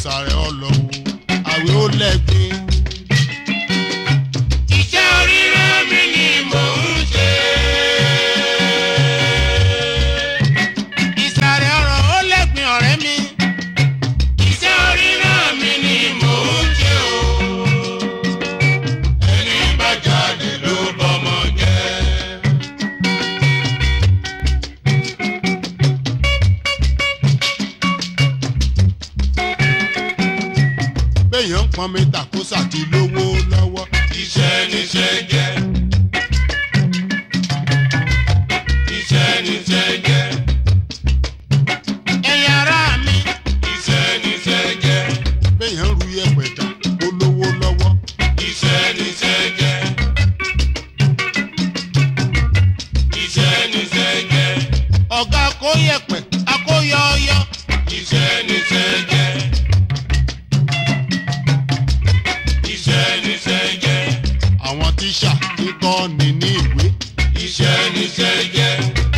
sàrẹ̀ ọlọ́wọ́ àwẹ̀ ó lẹ́gbin. Iṣẹ́ oríran mi ni mò ń ṣe. ìsàrẹ̀ ọ̀rọ̀ ó lẹ́gbin ọ̀rẹ́ mi. Iṣẹ́ oríran mi ni mò ń ṣe o. Ẹni bá jalè ló bọ́mọ jẹ́. béèyàn ń pọn mi tàkósà ti lówó lọ́wọ́. Iṣẹ́ níṣẹ́ jẹ́. Iṣẹ́ níṣẹ́ jẹ́. ẹ̀yin ará mi. Iṣẹ́ níṣẹ́ jẹ́. béèyàn ń ru yẹ̀pẹ̀ tà ó lówó lọ́wọ́. Iṣẹ́ níṣẹ́ jẹ́. Iṣẹ́ níṣẹ́ jẹ́. ọ̀gá akóyẹ̀pẹ̀ akóyọ̀ọ́yọ́. Iṣẹ́ níṣẹ́ jẹ́. Iṣẹ́ níṣẹ́ jẹ́. àwọn tíṣà ń kọ́ ni ní ìwé. Iṣẹ́ níṣẹ́ jẹ́.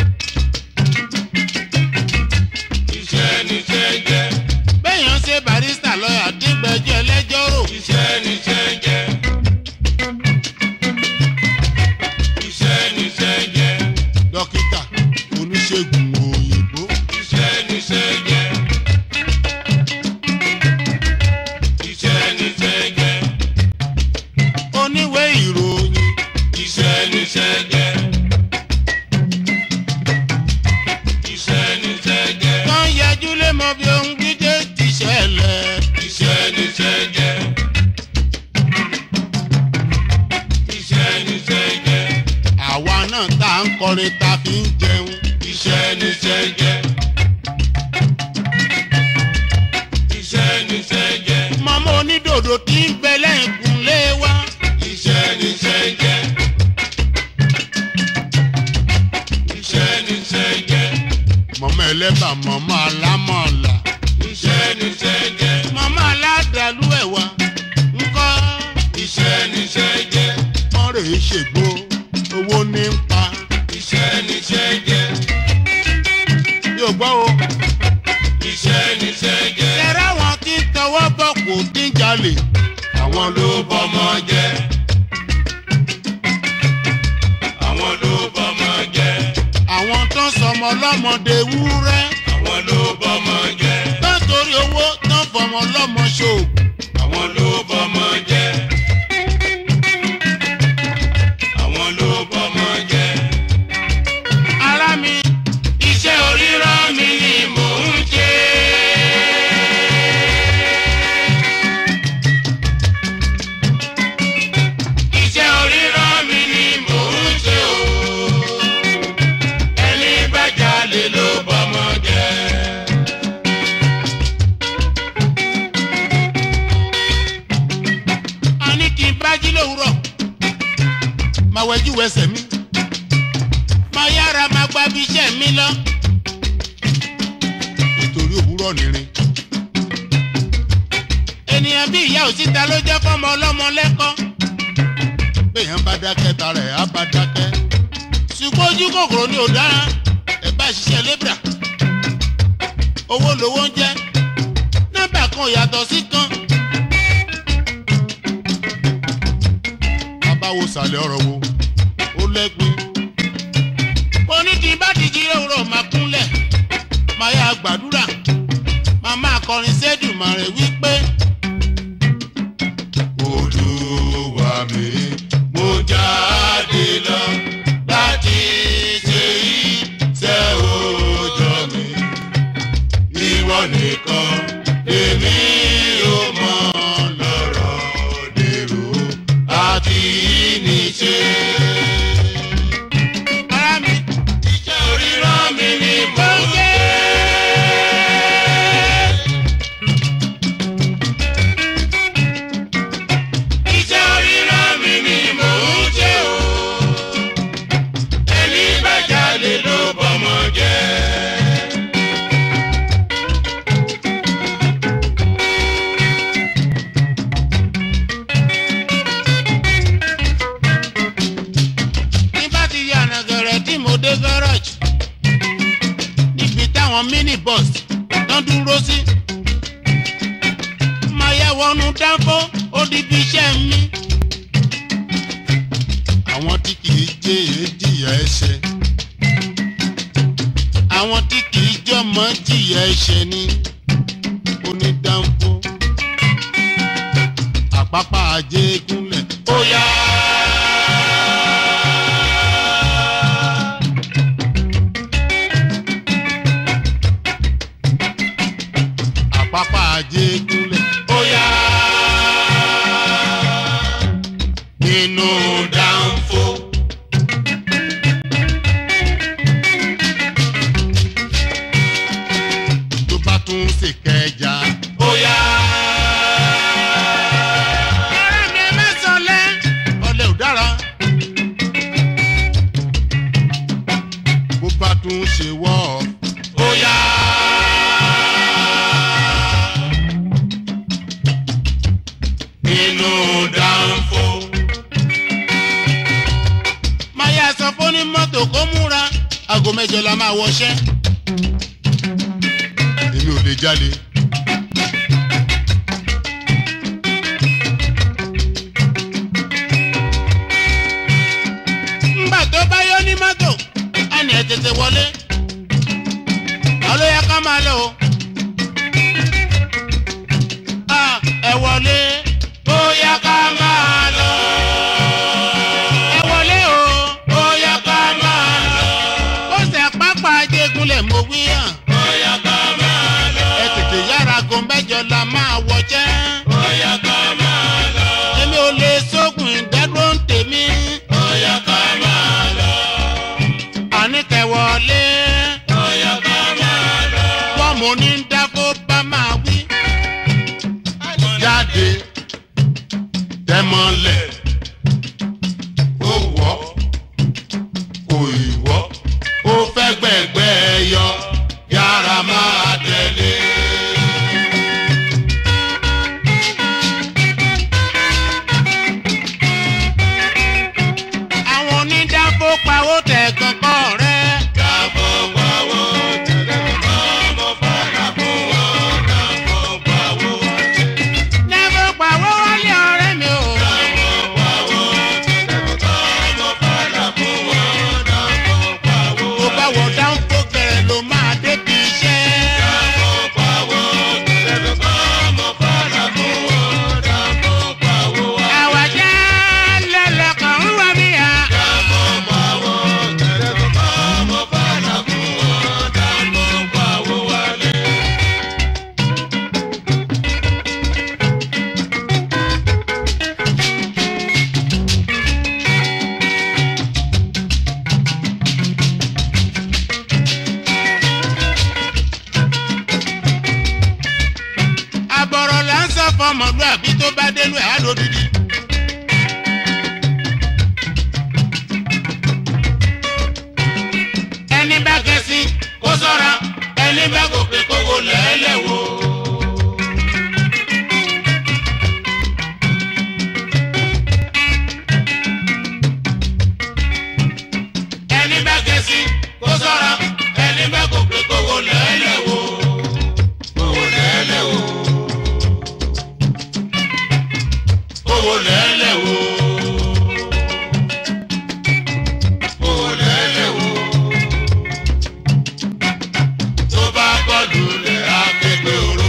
Iṣẹ́ níṣẹ́ jẹ́. béèyàn ṣe barista lọ́yà díngbẹ́jọ́ ẹlẹ́jọ́ rò. Iṣẹ́ níṣẹ́ jẹ́. Iṣẹ́ níṣẹ́ jẹ́. dókítà oníṣègùn òyìnbó. Iṣẹ́ níṣẹ́ jẹ́. Iṣẹ́ níṣẹ́ jẹ́. oníwèé ìròyìn. Iṣẹ́ níṣẹ́ jẹ́. Iṣẹ́ níṣẹ́ jẹ́. kan yẹjú lé mọ bí ohun gídé ti ṣẹlẹ̀. Iṣẹ́ níṣẹ́ jẹ́. Iṣẹ́ níṣẹ́ jẹ́. àwa náà tá à ń kọrin ta fi ń jẹun. Iṣẹ́ níṣẹ́ jẹ́. Iṣẹ́ níṣẹ́ jẹ́. màmá onídòdò tí ń bẹ lẹ́yìnkùnlé wa. Iṣẹ́ níṣẹ́ jẹ́. Iṣẹ́ níṣẹ́ jẹ́. màmá ẹlẹ́bà màmá alámọ̀ọ̀là. Iṣẹ́ níṣẹ́ jẹ́. màmá aládàlú ẹ̀wà. ńkọ́ Iṣẹ́ níṣẹ́ jẹ́. wọ́n rè é ṣègbó owó ní ń pa. Iṣẹ́ níṣẹ́ jẹ́. yóò gbọ́ o. Iṣẹ́ níṣẹ́ jẹ́. ṣẹ̀rẹ̀ àwọn tí ń tọwọ́ bọ̀ kò dín jalè. Àwọn ló bọ́mọ jẹ́. Àwọn ló bọ́mọ jẹ́. àwọn tó ń sọmọ lọ́mọdé wúrẹ́. Àwọn ló bọ́mọ jẹ́. tó ń torí owó tó ń fọmọ lọ́mọ ṣòògùn. Àwọn ló bọ́mọ jẹ́. Àwọn ló bọ́mọ jẹ́. ara mi Iṣẹ́ oríran mi ni mò ń ṣe. Iṣẹ́ oríran mi ni mò ń ṣe o. Ẹni bá jalè ló bọ́mọ jẹ́. a ní kí n bá jí lówùrọ̀. máa wẹjú wẹsẹ̀ mi. máa yára máa gba bí iṣẹ́ mi lọ. nítorí òwúrọ̀ nìrin. ènìyàn bí ìyá òsíta ló jẹ́ fọ́mọ ọlọ́mọ lẹ́kọ́. béèyàn bá dákẹ́ ta rẹ̀ á bá dákẹ́. ṣùgbọ́n ojú kòkòrò ni ò dára. ẹ bá ṣiṣẹ́ lébra. owó lowó ń jẹ́. nọ́mbà kan ò yàtọ̀ sí kan. báwo sàlẹ̀ ọ̀rọ̀ wo ó lẹ́gbin. mo ní kí n bá ti jí òwúrọ̀ máa kúnlẹ̀ máa yá gbàdúrà máa máa kọrin sẹ́dùmarè wípé. Olúwa mi, mo jáde lọ láti ṣe iṣẹ́ òòjọ́ mi. Ìwọ nìkan èmi ò mọ lọ́rọ̀ dèrò àti níṣe. ara mi Iṣẹ́ oríran mi ni mo ń ṣe. Iṣẹ́ oríran mi ni mò ń ṣe o. Ẹni bá jalè ló bọ́mọ jẹ́. wọnú dáńfó ó di bí iṣẹ́ mi. àwọn tí kì í jẹ́ èé jìyà ẹ̀ṣẹ̀. àwọn tí kì í jọmọ jìyà ẹ̀ṣẹ̀ ni onídàńfó. àpápá ajé gúnlẹ̀ ó yá. àpápá ajé gúnlẹ̀ ó yá. nínú dáńfó. tó bá tún ṣe kẹjà ó yá. ọ̀rẹ́ mi ẹ má sọlẹ̀ ọ̀lẹ ò dára. bó bá tún ṣe wọ́ ó yá. nínú dáńfó. máyà sọ fún ní mọ́tò kó múra aago mẹ́jọ la máa wọṣẹ́. èmi ò lè jalè. ńgbà tó bá yọ ní mọ́tò á ní ẹ tètè wọlé. àwọn ló yẹ ká máa lọ o. Ah, ẹ wọlé ó yá ká máa lọ. ẹ wọlé o ó yá ká máa lọ. ó ṣe pápá ajégúnlẹ̀ mo wí hàn. ó yá ká máa lọ. ẹ tètè yára aago mẹ́jọ la máa wọjẹ́. ó yá ká máa lọ. èmi ò lè sógun ìdádúró ń tèmi. ó yá ká máa lọ. àní kẹ wọlé. ó yá ká máa lọ. wọ́n mo ní dákó bá máa wí jáde tẹmọlẹ ó wọ kò ìwọ ó fẹ́ gbẹ̀gbẹ́ yọ yára máa tẹ̀lé. àwọn onídàbò pawó tẹ̀ kankan rẹ̀. dàbò pawó tẹ̀lé kankan mo fara fún wọn dàbò pawó Never pawó wálé ọ̀rẹ́ mi o. Tó bá wọ dáńfó bẹ̀rẹ̀ ló máa débi iṣẹ́. Àwàjá lẹ́lẹ̀kàn ń wá mi à. Àbọ̀rọ̀ là ń sọ fọmọlúàbí tó bá dénú ẹ̀ á lódìdí. Ẹni bá kẹ́sí kó sọ́ra, ẹni bá gòkè kówó lẹ́lẹ̀ wò. Ẹni bá kẹ́sí kó sọ́ra, ẹni bá gòkè kówó lẹ́lẹ̀ wò. Kówó lẹ́lẹ̀ wò. Kówó lẹ́lẹ̀ wò. Kówó lẹ́lẹ̀ wò. Tó bá kọlù lẹ̀ á képe oró.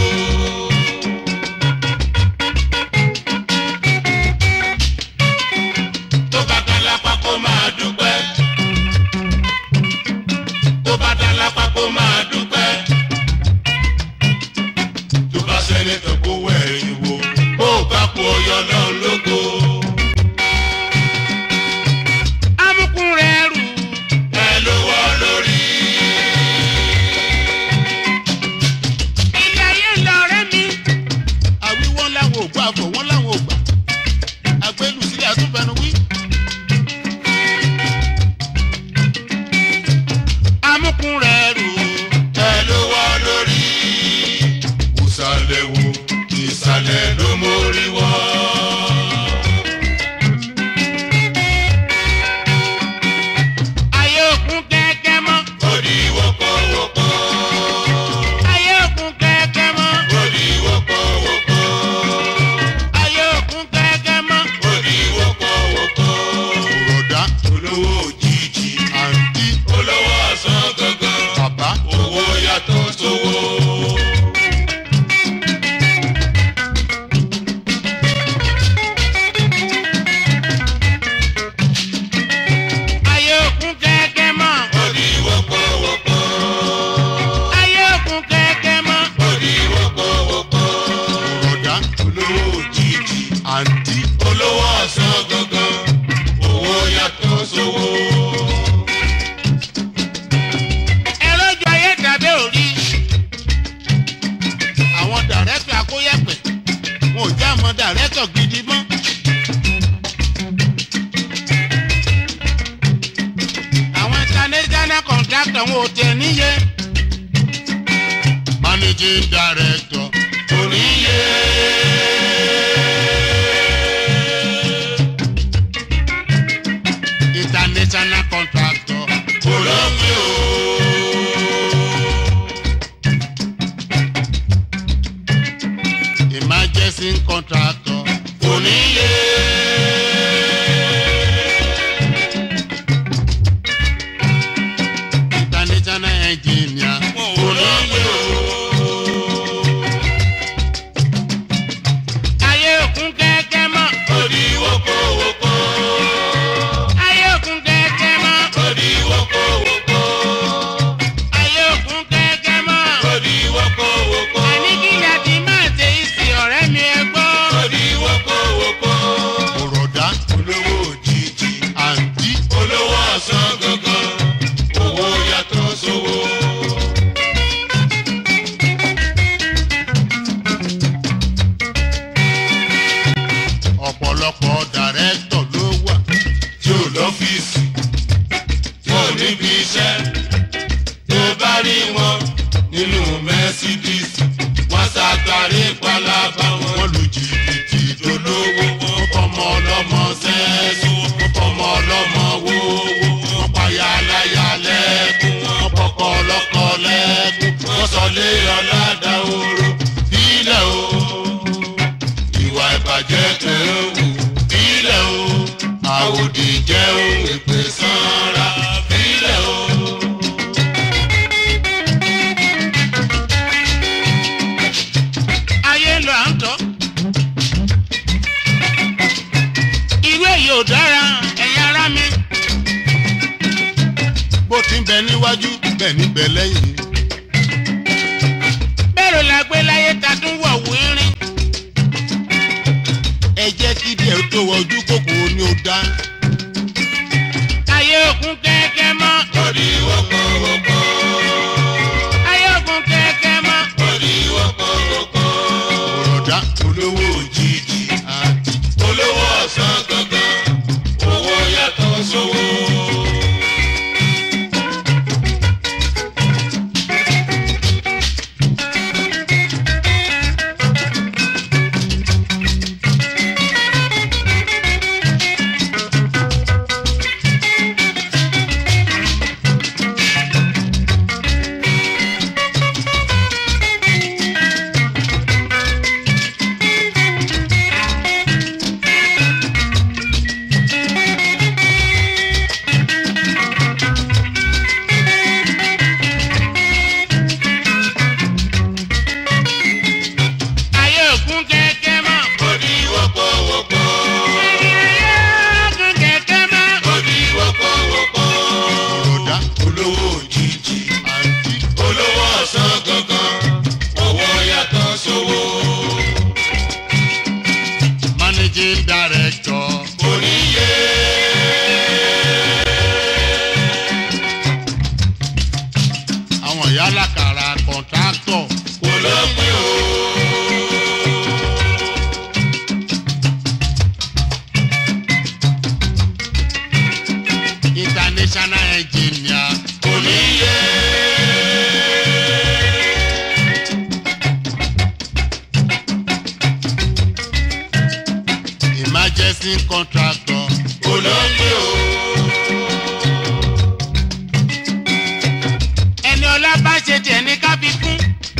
Tó bá kan lápá kó máa dúpẹ́. Tó bá dá lápá kó máa dúpẹ́. Tó bá sẹ́ni tó kó wẹ̀yìn wo. Ó bá kú ọyọ náà lógo. Amúkún rẹ̀ rù. Ẹ ló wọ́ lórí. Ilé ayé lọ̀rẹ́ mi. Àwíwọ́n láwọn ò gbọ́ àfọ̀ wọ́n láwọn ò gbà. Àgbélù sílẹ̀ àtúnfẹ́nu wí. Amúkún rẹ̀ rù. Ẹ ló wọ́ lórí. Ìsàlẹ̀ wo ìsàlẹ̀ ló mórí wọ́. Ayé òkun kẹ́kẹ́ mọ́. Ó di wọ́pọ̀wọ́pọ̀. Ayé òkun kẹ́kẹ́ mọ́. Ó di wọ́pọ̀wọ́pọ̀. dàrẹ́tọ̀ gidi mọ́. àwọn international contractor wọn ò tẹ̀ níye. managing director kò níye. international contractor kò lópin o. emergency contractor kò níye. international engineer kò níye o. ayé òkun kẹ́kẹ́ mọ́. Odi woko woko, ayé òkun kẹ́kẹ́ mọ́. odi woko woko, ayé òkun kẹ́kẹ́ mọ́. odi woko woko, àní kí ni a ti máa ṣe ìsìn ọ̀rẹ́ mi ẹ gbọ́. odi woko woko. òròdá Olówó òjijì, àǹtí olówó ọ̀sán gangan, owó yàtọ̀ sówó. ọ̀pọ̀lọpọ̀ dàrẹ́tọ̀ ló wà. tí ò lọ́fíìsì tí ò níbi iṣẹ́ tó bá rí wọn nínú mẹ́sídíìsì wọ́n ṣàtàrí palaba wọn wọ́n lu jìbìtì lólówó wọn fọmọ ọlọ́mọ sẹ́ẹ̀sì wọ́n fọmọ ọlọ́mọ wówó wọ́n payá aláya lẹ́kùn wọ́n pọkọ ọlọ́kọ lẹ́kùn wọ́n sọ lé ọ̀làdà oró bílẹ̀ o ìwà ìbàjẹ́ tẹ̀ ń wù bílẹ̀ o àwòdì jẹ́ ohun èpè sanra bílẹ̀ o. ayé ń lọ à ń tọ́. irú èyí ò dára ẹ̀yin ará mi. bó ti ń bẹ níwájú bẹ́ẹ̀ ní bẹ lẹ́yìn. bẹ́ẹ̀rù la gbé láyé ta tún wọ̀ wírín. ẹ jẹ́ kí díẹ̀ tó wọ ojú kòkòrò ni ó dá. ayé òkun kẹ́kẹ́ mọ́. Odi woko woko, ayé òkun kẹ́kẹ́ mọ́. odi woko woko. òròdá olówó òjijì àti olówó ọ̀sán gangan owó yàtọ̀ sówó. ayé òkun kẹ́kẹ́ mọ́. odi woko woko, ayé òkun kẹ́kẹ́ mọ́. odi woko woko. òròdá olówó òjijì àti olówó ọ̀sán gangan owó yàtọ̀ sówó. managing director. oníye àwọn ìyá alákàrà kọ̀ǹtráktọ̀ kò lópin o. international engineer oníye. emergency contractor olóńgbé o. ẹni ọlá bá ṣe tiẹ̀ ní kábí fún.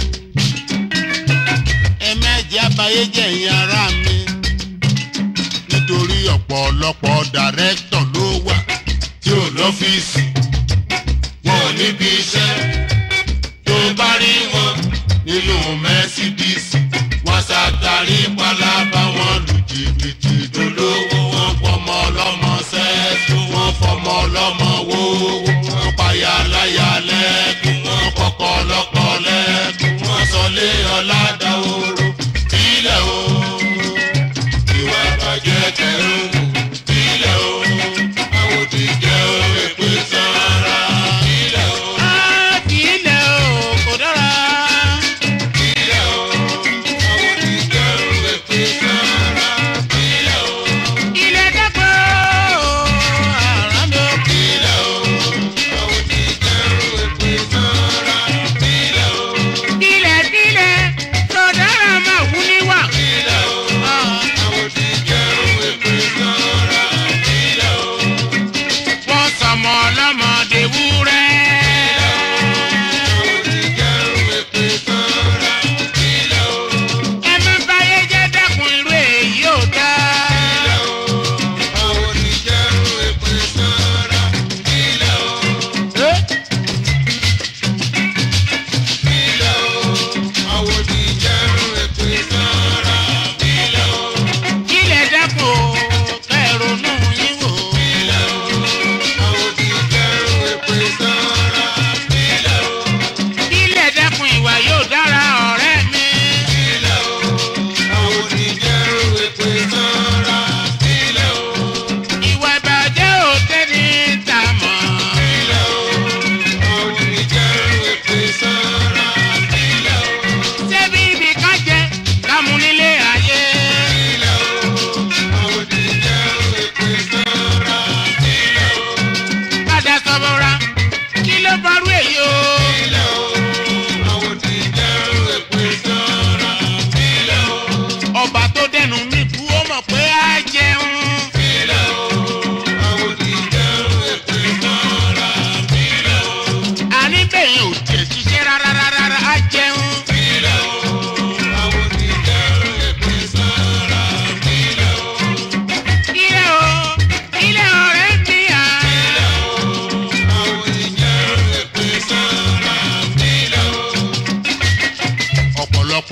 ẹ mẹ́jẹ̀ abayé jẹ́ ẹ̀yin ará mi nítorí ọ̀pọ̀lọpọ̀ dàrẹ́tọ̀ ló wà tí ò lọ́fíìsì wọn ò níbi iṣẹ́ tó bá rí wọn nínú mẹ́sídíìsì wọ́n ṣàtàrí palaba wọn lu jìbìtì dolówó wọn fọmọ ọlọ́mọ sẹ́ẹ̀tù wọn fọmọ ọlọ́mọ wówó wọn payá láyà lẹ́kùn wọn kọ́kọ́ ọlọ́kọ lẹ́kùn wọn sọlé ọ̀làdà oró bílẹ̀ o ìwà ìbàjẹ́ kẹrù bílẹ̀ o àwòdì jẹ́ òwe sára bílẹ̀ o. á fi ilẹ̀ o kò dára. Ilé o, àwọn ìjẹun èpè sára.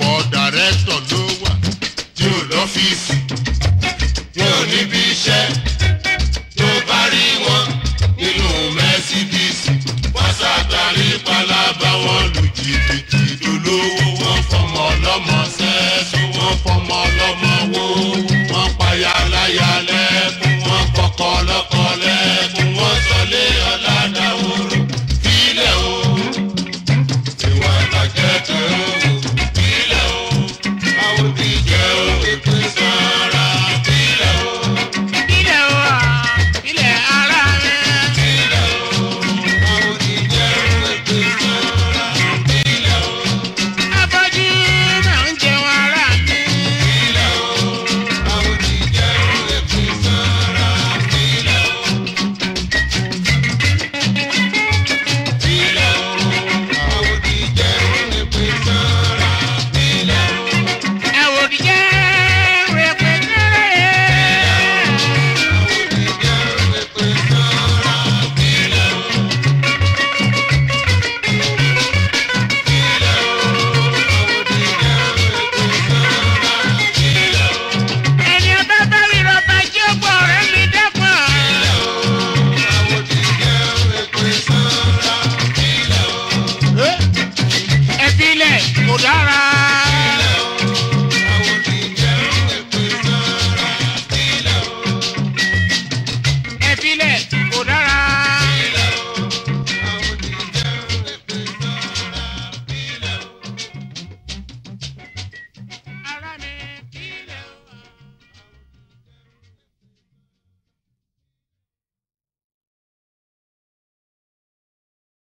ọ̀pọ̀ dàrẹ́tọ̀ ló wà. tí ò lọ́fíìsì wọn ò níbi iṣẹ́ tó bá rí wọn nínú mẹ́sídíìsì wọ́n ṣàtàrí pálábá wọn lu jìbìtì dolówó wọn fọmọ ọlọ́mọ